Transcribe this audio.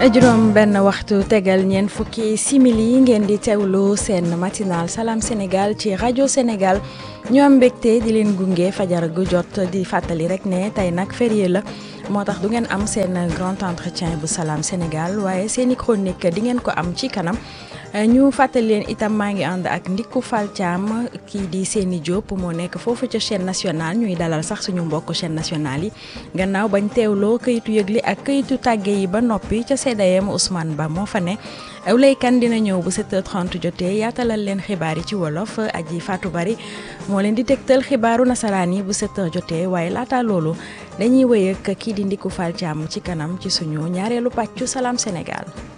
juróom benn waxtu tegal ñeent fukki simili ngeen di teewlu seen matinal Salam Sénégal ci rajo Sénégal ñu am mbégte di leen gunge fajar gu jot di fàttali rek ne tey nag férié la moo tax du ngeen am seen grand entretien bu Salam Sénégal waaye seeni chronique di ngeen ko am ci kanam ñu fàttali leen itam maa ngi ànd ak Ndickou Fall Thiam kii di Seni Diop moo nekk foofu ca chaîne nationale ñuy dalal sax suñu mbokk chaîne nationale yi gannaaw bañ teewloo këyitu yëgli ak këyitu tàgge yi ba noppi ca CDM Ousmane Ba moo fa ne Awlay Kan dina ñëw bu 7h30 jotee yaatalal leen xibaar yi ci wolof aji Fatou Bari moo leen di tegtal xibaaru nasaraan yi bu 7h jotee waaye laata loolu dañuy wéy ak kii di Ndickou Fall Thiam ci kanam ci suñu ñaareelu pàccu Salam Sénégal.